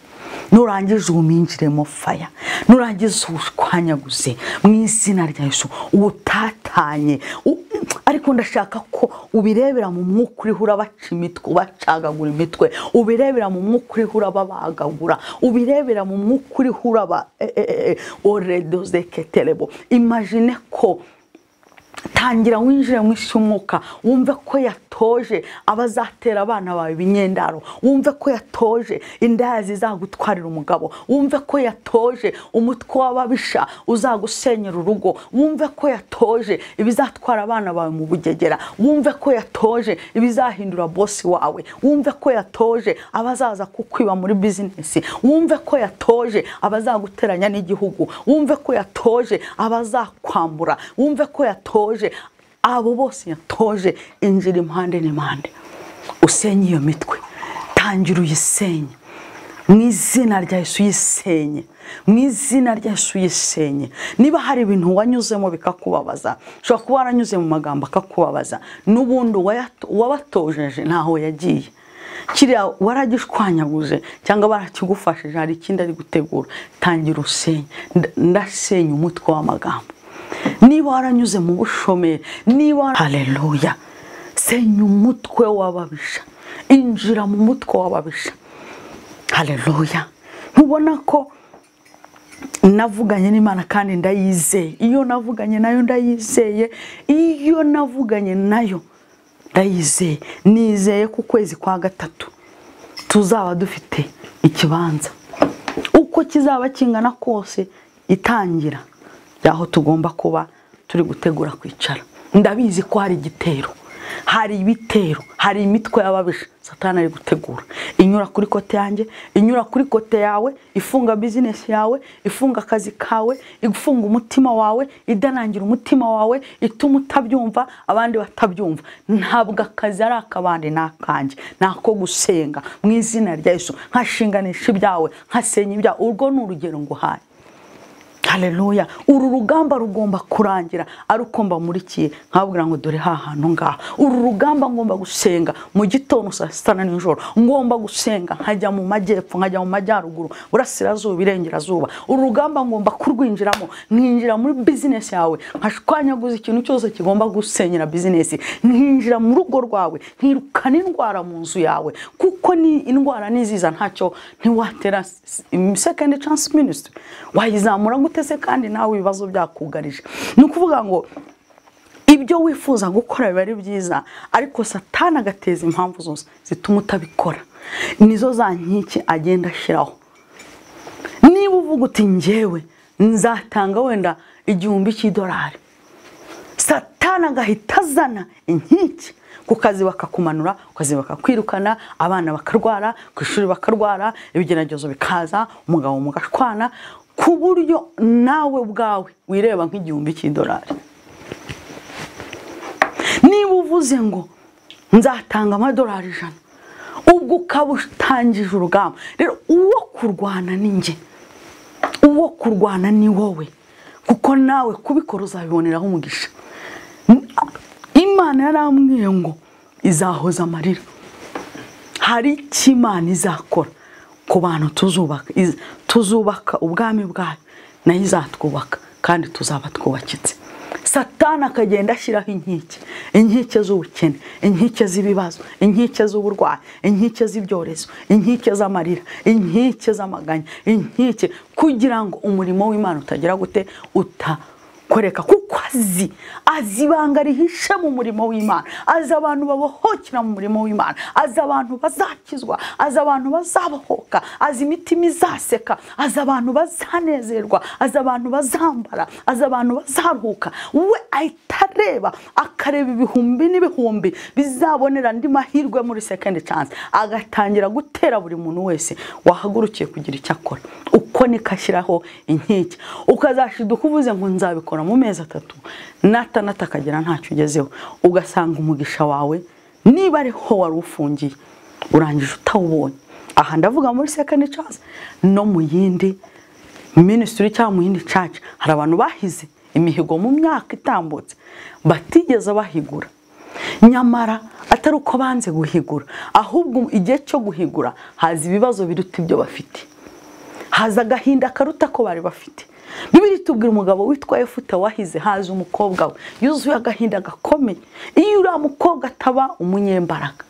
nurangiza uwuminjiremo faya nurangiza uwushwanyaguze mu izina rya yesu uwutatanye u- ariko ndashaka ko ubirebera mu mwuka uriho urabaca imitwe ubacagagura imitwe ubirebera mu mwuka uriho urababagagura ubirebera mu mwuka uriho uraba eh, eh, eh, oredozeketerebo imagine ko tangira winjire mu isi y'umwuka wumve ko yatoje abazatera abana bawe ibinyendaro wumve ko yatoje indaya zizagutwarira umugabo wumve ko yatoje umutwe w'ababisha uzagusenyera urugo wumve ko yatoje ibizatwara abana bawe mu bugegera wumve ko yatoje ibizahindura bosi wawe wumve ko yatoje abazaza kukwiba muri bizinesi wumve ko yatoje abazaguteranya n'igihugu wumve ko yatoje abazakwambura wumve ko yatoje abo bose yatoje injira impande n'impande usenye iyo mitwe tangira uyisenye mu izina rya Yesu uyisenye mu izina rya Yesu uyisenye niba hari ibintu wanyuzemo bikakubabaza ushobora kuba waranyuze mu magambo akakubabaza n'ubundi uwayat- uwabatojeje ntaho yagiye kiriya waragishwanyaguje cyangwa barakigufashije hari ikindi ari gutegura tangira usenye Nda- ndasenya umutwe w'amagambo niba waranyuze mu bushomeri niba wara- haleluya senya umutwe w'ababisha injira mu mutwe w'ababisha haleluya ntubona ko navuganye n'imana kandi ndayizeye iyo navuganye nayo ndayizeye iyo navuganye nayo ndayizeye nizeye ku kwezi kwa gatatu tuzaba dufite ikibanza uko kizaba kingana kose itangira y'aho tugomba kuba turi gutegura kwicara ndabizi ko hari igitero hari ibitero hari imitwe y'ababisha satana ari gutegura inyura kuri kote yanjye inyura kuri kote yawe ifunga bizinesi yawe ifunga akazi kawe ifunga umutima wawe idanangira umutima wawe ituma utabyumva abandi batabyumva ntabwo akazi ari ak'abandi ni akanjye ni ako gusenga mu izina rya Yesu nkashinganisha ibyawe nkasenya ibyawe urwo ni urugero nguhaye haleluya uru rugamba rugomba kurangira arukomba muri kiye nkababwira ngo dore ha hantu ngaha uru rugamba ngomba gusenga mu gitondo saa sita na nijoro ngomba gusenga nkajya mu majyepfo nkajya mu majyaruguru burasirazuba irengerazuba uru rugamba ngomba kurwinjiramo nkinjira muri bizinesi yawe nkashwanyaguza ikintu cyose kigomba gusenyera bizinesi nkinjira mu rugo rwawe nkirukana indwara mu nzu yawe kuko ni indwara niziza ntacyo ntiwatera second chance ministry wayizamura ngo utese kandi nawe ibibazo byakugarije ni ukuvuga ngo ibyo wifuza gukora biba ari byiza ariko satana agateza impamvu zose zituma utabikora nizo za nkiki agenda ashyiraho niba uvuga uti ngewe nzatanga wenda igihumbi cy'idolari satana agahita azana inkiki ku kazi bakakumanura ku kazi bakakwirukana abana bakarwara ku ishuri bakarwara ibigeragezo bikaza umugabo mugashwana ku buryo nawe ubwawe wireba nk'igihumbi cy'idolari niba uvuze ngo nzatanga amadolari ijana ubwo ukaba utangije urugamba rero uwo kurwana ni njye uwo kurwana ni wowe kuko nawe kubikora uzabiboneraho umugisha imana yarambwiye ngo izahoza amarira hari icyo imana izakora ku bantu tuzubaka tuzubaka ubwami bwayo nayo izatwubaka kandi tuzaba twubakitse satana akagenda ashyiraho inkike inkike z'ubukene inkike z'ibibazo inkike z'uburwayi inkike z'ibyorezo inkike z'amarira inkike z'amaganya inkike kugira ngo umurimo w'imana utagera gute uta koreka kuko azi azi ibanga rihishe mu murimo w'imana azi abantu babohokera mu murimo w'imana azi abantu bazakizwa azi abantu bazabohoka azi imitima izaseka azi abantu bazanezerwa azi abantu bazambara azi abantu bazaruhuka we ahita areba akareba ibihumbi n'ibihumbi bizabonera andi mahirwe muri sekendi cansi agatangira gutera buri muntu wese wahagurukiye kugira icyo akora uko niko ashyiraho inkike ukazashiduka uvuze ngo nzabikora mu mezi atatu nata nata akagera ntacyo ugezeho ugasanga umugisha wawe niba ariho wari ufungiye urangije utawubonye aha ndavuga muri second chance no mu yindi minisitiri cyangwa mu yindi church hari abantu bahize imihigo mu myaka itambutse batigeze bahigura nyamara atari uko banze guhigura ahubwo igihe cyo guhigura haza ibibazo biruta ibyo bafite haza agahinda karuta ko bari bafite bibiri tubwira umugabo witwa efuta wahize haza umukobwa we yuzuye agahinda gakomeye iyo uriya mukobwa ataba umunyembaraga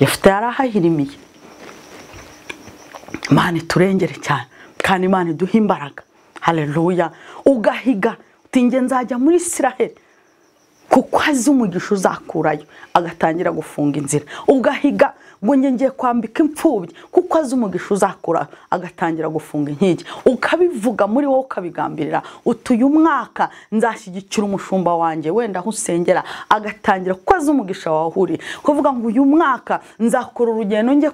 efuta yari ahahirimiye imana iturengere cyane kandi imana iduha imbaraga hareruya ugahiga utinge nzajya muri isiraheli kuko azi umugisha uzakurayo agatangira gufunga inzira ugahiga ngo njye ngiye kwambika imfubyi kuko azi umugisha uzakura agatangira gufunga inkigi ukabivuga muri wowe ukabigambirira utuye umwaka nzashyigikira umushumba wanjye wenda aho usengera agatangira kuko azi umugisha wahuriye kuvuga ngo uyu mwaka nzakora urugendo njye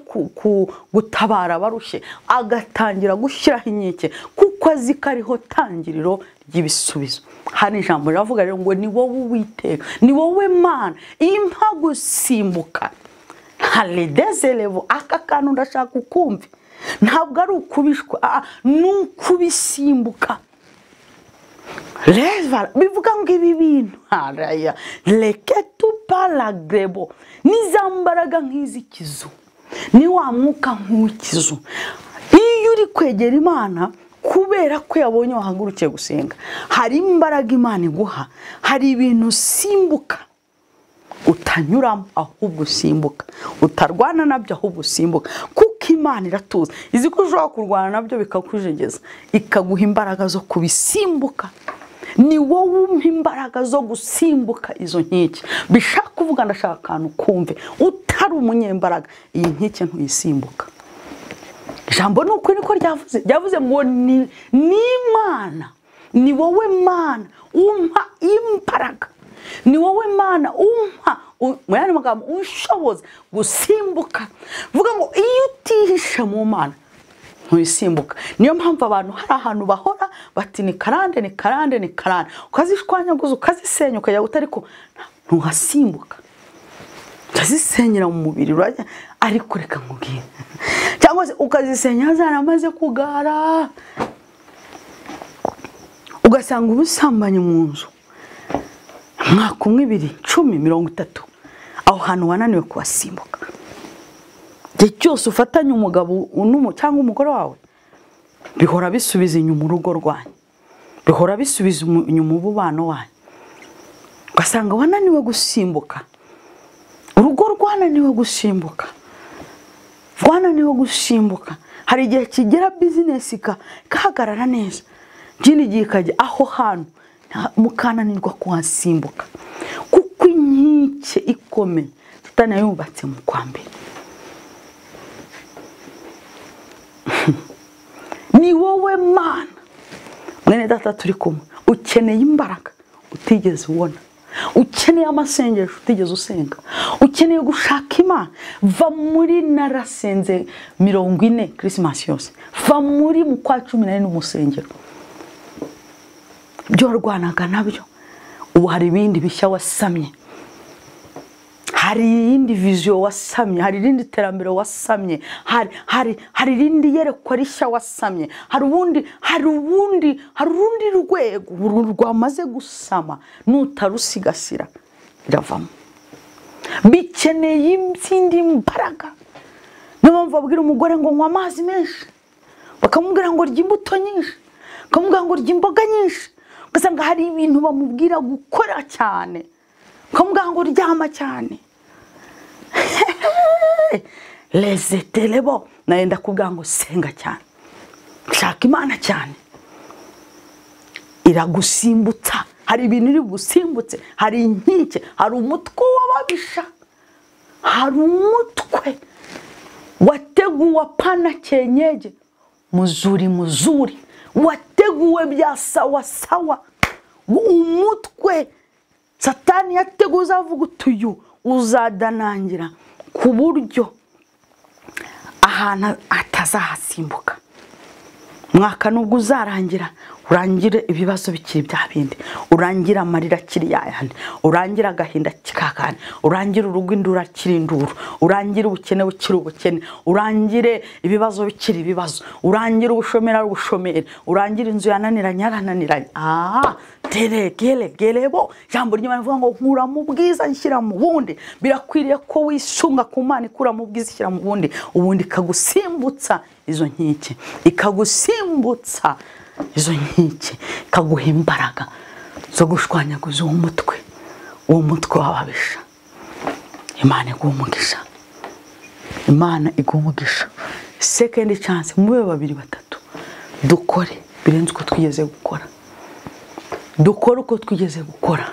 gutabara abarushye agatangira gushyiraho inkike kuko azi ko ariho tangiriro ry'ibisubizo hari ijambo riravuga rero ngo ni wowe uwiteka ni wowe mana impa gusimbuka haridezerebu aka kantu ndashaka ukumve ntabwo ari ukubishwa ni ukubisimbuka reva bivuga ngo ibi bintu haraya reke tuparagrebo mbaraga nk'iz'ikizu ni wa mwuka nk'uw'ikizu iyo uri kwegera imana kubera ko yabonye wahagurukiye gusenga hari imbaraga imana iguha hari ibintu usimbuka utanyuramo ahubwo usimbuka utarwana nabyo ahubwo usimbuka kuko imana iratuza izi ko ushobora kurwana nabyo bikakujegeza ikaguha imbaraga zo kubisimbuka ni wowe umpa imbaraga zo gusimbuka izo nkiki bishaka kuvuga ndashaka akantu kumve utari umunyembaraga iyi nkike ntuyisimbuka ijambo ni ukuri niko ryavuze ryavuze ngo ni imana ni wowe mana umpa imbaraga ni wowe mana umpa u- mu yandi magambo ushoboza gusimbuka vuga ngo iyo utihishe mu mana ntuyisimbuka niyo mpamvu abantu hari ahantu bahora bati ni karande ni karande ni karande ukazishwanyaguza ukazisenya ukajya guta ariko ntuhasimbuka ukazisenyera mu mubiri urajya ariko reka nkubwire cyangwa se ukazisenya zaramaze kugara ugasanga ubusambanye mu nzu umwaka umwe ibiri cumi mirongo itatu aho hantu wananiwe kuhasimbuka igihe cyose ufatanye umugabo n'umu- cyangwa umugore wawe bihora bisubiza inyuma urugo rwanyu bihora bisubiza umu- inyuma umubano wanyu ugasanga wananiwe gusimbuka urugo rwananiwe gusimbuka rwananiwe gusimbuka hari igihe kigera bizinesi ika- ikahagarara neza ikindi gihe ikajya aho hantu nta- mukananirwa kuhasimbuka kuko inkike ikomeye tutanayubatse mu kwa mbere ni wowe mana mwene data turi kumwe ukeneye imbaraga utigeze ubona ukeneye amasengesho utigeze usenga ukeneye gushaka imana va muri narasenze mirongo ine kirisimasi yose va muri mu kwa cumi n'ane n'umusengero ibyo warwanaga nabyo ubu hari ibindi bishya wasamye hari iyindi viziyo wasamye hari irindi terambere wasamye hari hari hari irindi yerekwa rishya wasamye hari ubundi hari ubundi hari urundi rwego uru rwamaze gusama nutarusigasira biravamo bikeneye izindi mbaraga niyo mpamvu babwira umugore ngo nywa amazi menshi bakamubwira ngo rya imbuto nyinshi bakamubwira ngo rya imboga nyinshi ugasanga hari ibintu bamubwira gukora cyane bakamubwira ngo ryama cyane rezeterebo nayenda kubwira ngo senga cyane shaka imana cyane iragusimbutsa hari ibintu iri bugusimbutse hari inkike hari umutwe w'ababisha hari umutwe wateguwe apana cyenyeje muzuri muzuri wateguwe bya sawa sawa umutwe satani yateguwe uzavuga uti uyu uzadanangira ku buryo ahantu atazahasimbuka mwaka nubwo uzarangira urangire ibibazo bikiri bya bindi urangire amarira akiri yayandi urangire agahinda kikakandi urangire urugo indura akiri induru urangire ubukene bukiri ubukene urangire ibibazo bikiri ibibazo urangire ubushomeri ari ubushomeri urangire inzu yananiranye yarananiranye aha tere gere gere bo ijambo ry'imana rivuga ngo nkura mu bwiza nshyira mu bundi birakwiriye ko wisunga ku mana ikura mu bwiza ishyira mu bundi ubundi ikagusimbutsa izo nkike ikagusimbutsa izo nkike ikaguha imbaraga zo gushwanyaguza uwo mutwe uwo mutwe w'ababisha imana iguha umugisha imana iguha umugisha sekendi canse mube babiri batatu dukore birenze uko twigeze gukora dukore uko twigeze gukora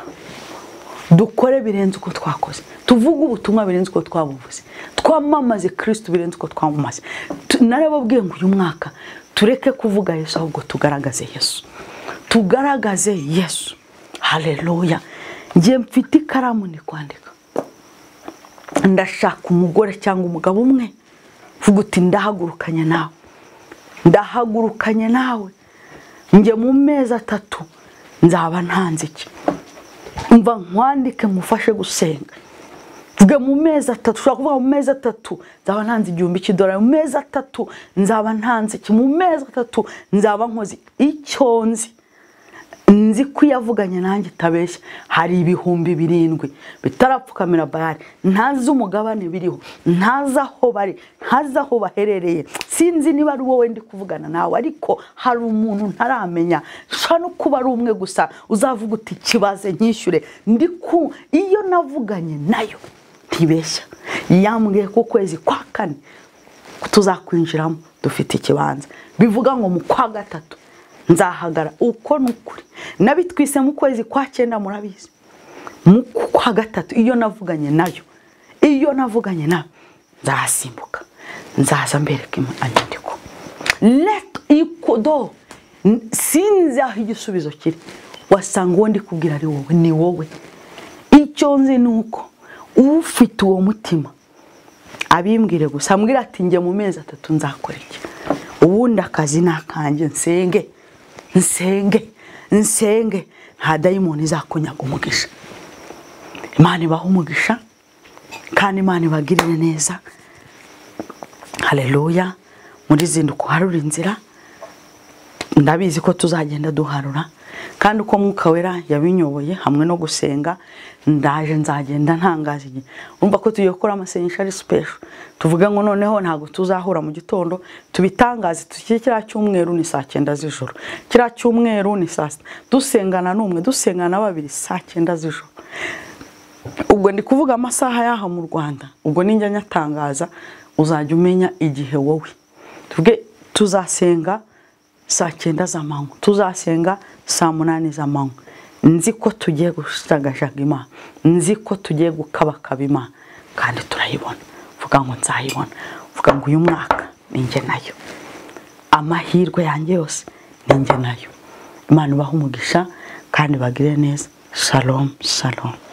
dukore birenze uko twakoze tuvuge ubutumwa birenze uko twabuvuze twamamaze kirisitu birenze uko twamamaze Tu- narababwiye ngo uyu mwaka tureke kuvuga yesu ahubwo tugaragaze yesu tugaragaze yesu hareruya ngiye mfite ikaramu ndi kwandika ndashaka umugore cyangwa umugabo umwe uvuga uti ndahagurukanye nawe ndahagurukanye nawe njye mu mezi atatu nzaba ntanze iki mva nkwandike mufashe gusenga mvuge mu mezi atatu ushobora kuvuga mu mezi atatu nzaba ntanze igihumbi cy'idolari mu mezi atatu nzaba ntanze iki mu mezi atatu nzaba nkoze icyo nzi nzi ko iyo avuganye nanjye itabeshya hari ibihumbi birindwi bitarapfukamira bayari ntazi umugabane biriho ntazi aho bari ntazi aho baherereye sinzi niba ari wowe ndi kuvugana nawe ariko hari umuntu ntaramenya ushobora no kuba ari umwe gusa uzavuga uti kibaze nyishyure ndi ku iyo navuganye nayo ntibeshya yambwiye ko ukwezi kwa kane tuzakwinjiramo dufite ikibanza bivuga ngo mu kwa gatatu nzahagara uko ni ukuri nabitwise mu kwezi kwa cyenda murabizi mu kwa gatatu iyo navuganye nayo iyo navuganye nayo nzahasimbuka nzaza mbereka inyandiko leto ikodo sinzi aho igisubizo kiri wasanga uwo ndi kubwira ari wowe ni wowe icyo nzi ni uko ufite uwo mutima abimbwire gusa ambwira ati njye mu mezi atatu nzakora iki ubundi akazi ni akanjye nsenge nsenge nsenge nta dayimoni izakunyaga umugisha imana ibaha umugisha kandi imana ibagirire neza hareruya muri zinduka uharura inzira ndabizi ko tuzagenda duharura kandi uko mwuka wera yabinyoboye hamwe no gusenga ndaje nzagenda ntangaza igihe urumva ko tugiye gukora amasengesho ari sipesho tuvuga ngo noneho ntabwo tuzahura mu gitondo tubitangaze tukiri kiriya cyumweru ni saa cyenda z'ijoro kiriya cyumweru ni saa sita dusengana n'umwe dusengana babiri saa cyenda z'ijoro ubwo ndi kuvuga amasaha y'aha mu rwanda ubwo ninjya nyatangaza uzajya umenya igihe wowe tuvuge tuzasenga saa cyenda z'amanywa tuzasenga saa munani z'amanywa nzi ko tugiye gushagajaga imana nzi ko tugiye gukabakaba imana kandi turayibona vuga ngo nzayibona vuga ngo uyu mwaka ninjye nayo amahirwe yanjye yose ninjye nayo imana ibaha umugisha kandi bagire neza shalom shalom